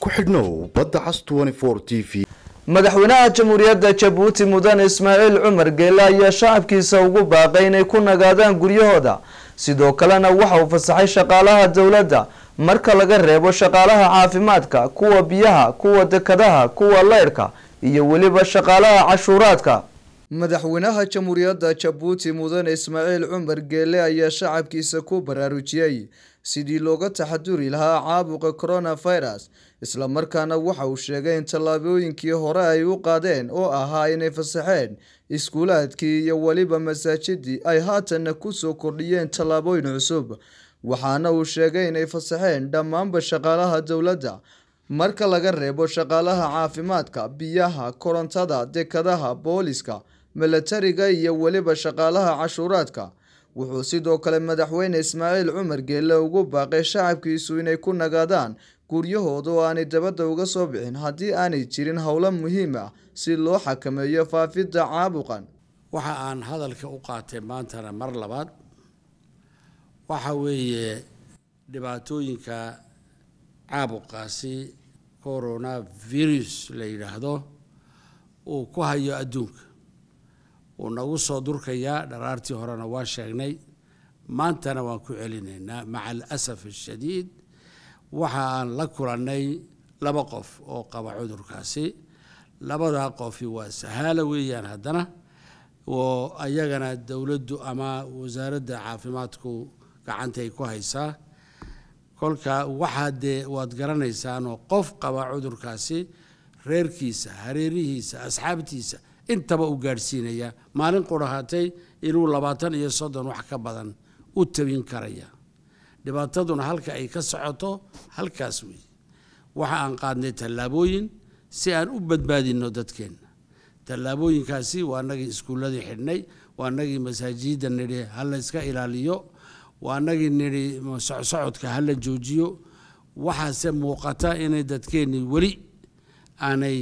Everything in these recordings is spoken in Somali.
ku xidhnow badda cas t v madaxweynaha jamhuuriyadda jabuuti mudane ismaaciil cumar geele ayaa shacabkiisa ugu baaqay inay ku nagaadaan guryahooda sidoo kalena waxa uu fasaxay shaqaalaha dowladda marka laga reebo shaqaalaha caafimaadka kuwa biyaha kuwa dekadaha kuwa leyrhka iyo weliba shaqaalaha cashuuraadka madaxweynaha jamhuuriyadda jabuuti mudane ismaaciil cumar geele ayaa shacabkiisa ku baraarujiyey sidii looga taxaduri lahaa caabuqa coronavirus islamarkaana waxa uu sheegay in tallaabooyinkii hore ay u qaadeen oo ahaa inay fasaxeen iskuulaadkii iyo weliba masaajidii ay haatanna kusoo kordhiyeen tallaabooyin cusub waxaana uu sheegay inay fasaxeen dhammaanba shaqaalaha dowladda marka laga reebo shaqaalaha caafimaadka biyaha korontada dekadaha booliska milatariga iyo weliba shaqaalaha cashuuraadka wuxuu sidoo kale madaxweyne ismaaciil cumar geelle ugu baaqay shacabkiisu inay ku nagaadaan guryahooda oo aanay dabadda uga soo bixin haddii aanay jirin howlo muhiim ah si loo xakameeyo faafidda caabuqan waxa aan hadalka u qaatay maantana mar labaad waxa weeye dhibaatooyinka caabuqaasi corona virus la yidhaahdo uu ku hayo adduunka wuu nagu soo durkayaa dharaartii horena waa sheegnay maantana waan ku celinaynaa maca alasaf ashadiid waxa aan la kulannay laba qof oo qaba cudurkaasi labadaa qofi waa sahaalo weeyaan haddana oo ayagana dowladdu ama wasaaradda caafimaadku gacantay ku haysaa kolka waxaa dee waad garanaysaanoo qof qaba cudurkaasi reerkiisa hareerihiisa asxaabtiisa intaba u gaadhsiinaya maalin qurahatay inuu labaatan iyo soddon wax ka badan u tabin karaya dhibaataduna halka ay ka socoto halkaas weeye waxa aan qaadnay tallaabooyin si aan u badbaadinno dadkeenna tallaabooyinkaasi waa nagii iskuulladii xidhnay waa nagii masaajidda nidhi ha la yska ilaaliyo waa nagii nidhi socsocodka ha la joojiyo waxaase muuqata inay dadkeennii weli aanay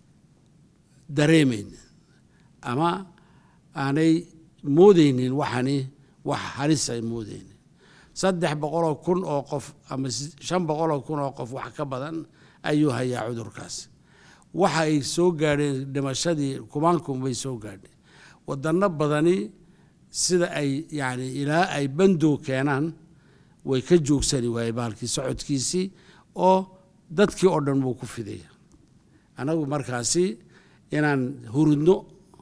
dareemayn ama aanay moodeynin waxani wax halis ay moodeynin saddex boqoloo kun oo qof ama shan boqoloo kun oo qof wax ka badan ayuu hayaa cudurkaas waxa ay soo gaadheen dhimashadii kumaankum bay soo gaadheen wadano badani sida ay yani ilaa ay bandow keenaan way ka joogsani waaye bahalkii socodkiisii oo dadkii oo dhan buu ku fidaya anagu markaasi inaan hurudno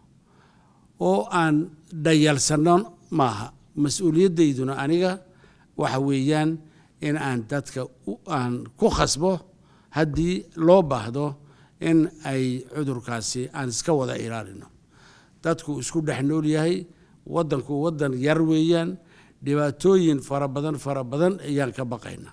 oo aan dhayalsanno maaha mas-uuliyaddayduna aniga waxa weeyaan in aan dadka aan ku khasbo haddii loo baahdo in ay cudurkaasi aan iska wada ilaalino dadku isku dhex nool yahay waddanku waddan yar weeyaan dhibaatooyin fara badan fara badan ayaan ka baqaynaa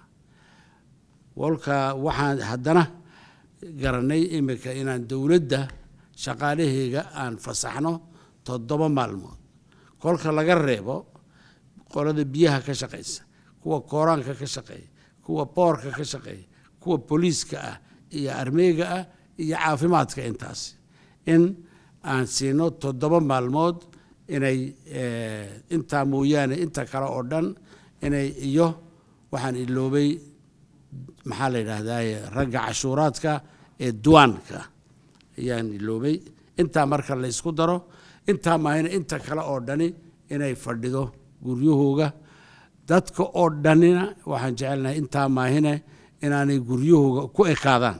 walka waxaan haddana garanay imika inaan dowladda shaqaalaheyga aan fasaxno toddoba maalmood kolka laga reebo qolada biyaha ka shaqaysa kuwa kooraanka ka shaqeeya kuwa boorka ka shaqeeya kuwa booliiska ah iyo armeega ah iyo caafimaadka intaas in aan siino toddoba maalmood inay intaa mooyaane inta kale oo dhan inay iyo waxaan iloobay maxaa la yidhaahdaye ragga cashuuraadka ee duwaanka ayaan iloobay intaa marka la ysku daro intaa maahina inta kale oo dhani inay fadhido guryahooga dadka oo dhanina waxaan jecelnahay intaa maahine inaanay guryahooga ku ekaadaan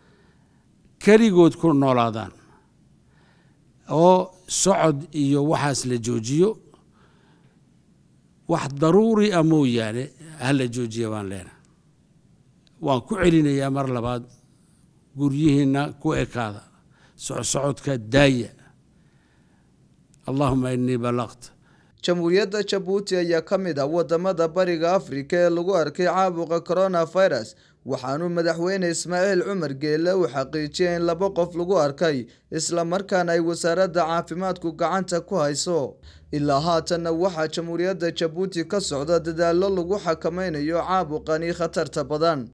keligood ku noolaadaan oo socod iyo waxaas la joojiyo wax daruuri ah mooyaane ha la joojiya baan leenahay waan ku celinayaa mar labaad guryihiinna ku ekaada socsocodka daaya allahuma inii balaqt jamhuuriyadda jabuuti ayaa ka mid ah wadamada bariga afrika ee lagu arkay caabuqa coronavirus waxaanuu madaxweyne ismaaciil cumar geelle uu xaqiijiyay in laba qof lagu arkay islamarkaana ay wasaaradda caafimaadku gacanta ku hayso ilaa haatanna waxaa jamhuuriyadda jabuuti ka socda dadaallo lagu xakameynayo caabuqani khatarta badan